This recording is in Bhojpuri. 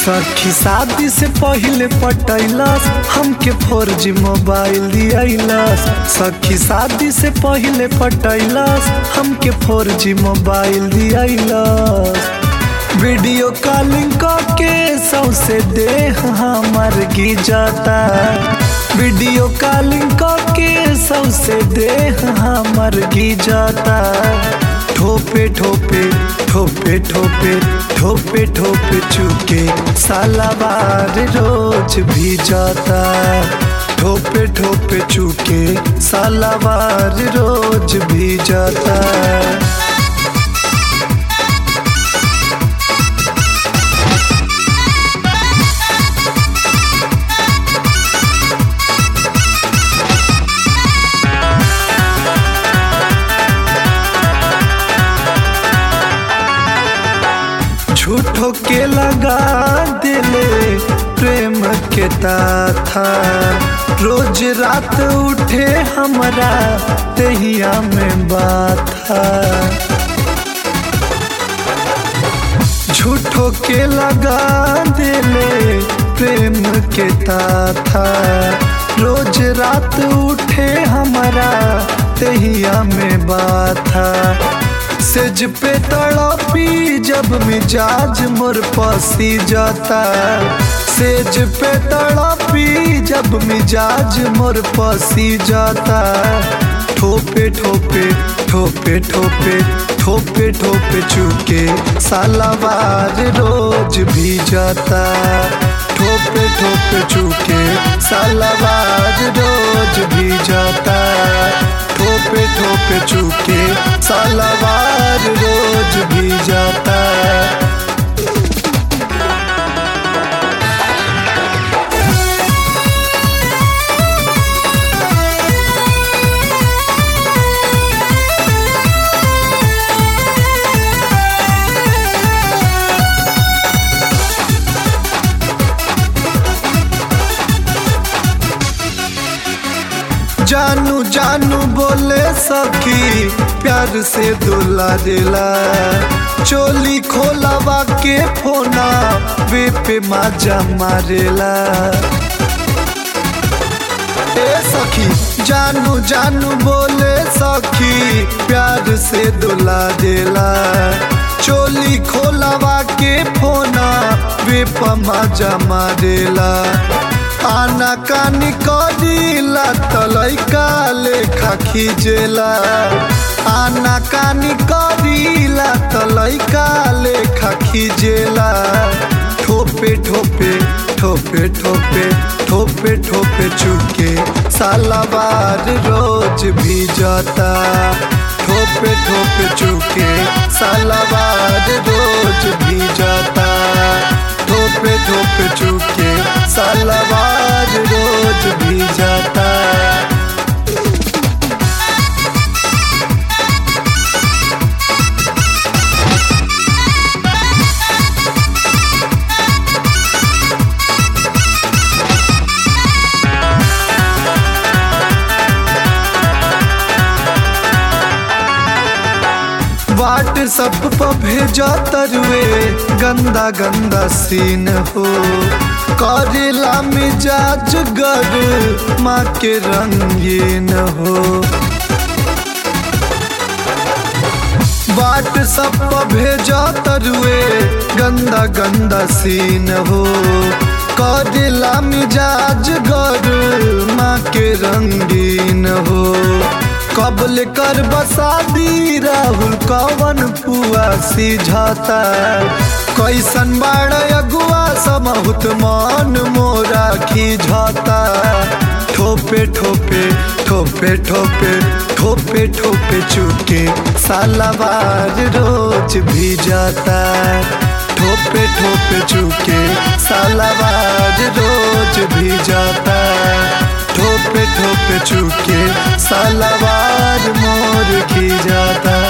सखी शादी से पहले पटैलस हमके फोर जी मोबाइल दियलस सखी शादी से पहले पटैलस हमके four G mobile दियलस video calling के सौसे देह हमर गिजता वीडियो कॉलिंग के सौसे देह हमर गिजता ठोपे ठोपे ठोपे ठोपे ठोपे ठोपे चुके सालाबार रोज भी जाता ठोपे ठोपे चुके सालाबार रोज भी जाता झूठो के लगा दिले प्रेम के था रोज रात उठे हमरा तहिया में बात झूठो के लगा दिले प्रेम के था रोज रात उठे हमरा तहिया में बात सेज पे तड़पी जब मिजाज मोर पसी जाता सेज पे तड़पी जब मिजाज मोर पसी जाता ठोपे ठोपे ठोपे ठोपे ठोपे ठोपे चुके सालाबार रोज भी जाता ठोपे ठोपे चुके सालाबार रोज भी जाता ठोपे ठोपे चुके सालाबार रोज भी जाता जानू जानू बोले सखी प्यार से दुला दिला चोली खोलावा के फोना वे पे माजा मारेला ए सखी जानू जानू बोले सखी प्यार से दुला दिला चोली खोलावा के फोना वे पे माजा मारेला आना कानी करीला तलैका लेखा खींचेला आना कानी करीला तलैका लेखा खींचेला ठोपे ठोपे ठोपे ठोपे ठोपे ठोपे चुके सालाबार रोज भी जाता ठोपे ठोपे चुके सालाबार रोज भी जाता ठोपे ठोपे चुके सालाबार रोज भी जाता व्हाट्सअप पर भेजा तरुए गंदा गंदा सीन हो करेला मिजाज गर माँ के रंगीन हो व्हाट्सअप पर भेजा तरुए गंदा गंदा सीन हो करेला मिजाज गर माँ के रंगीन हो कबल कर बसादी राहुल कवन पुआ सिझाता कैसन बाड़ अगुआ समहुत मान मोरा खिझाता ठोपे ठोपे ठोपे ठोपे ठोपे ठोपे चुके सालाबार रोज भी जाता ठोपे ठोपे चुके सालाबार रोज भी जाता ठोपे ठोपे चुके सालाबार मोर की जाता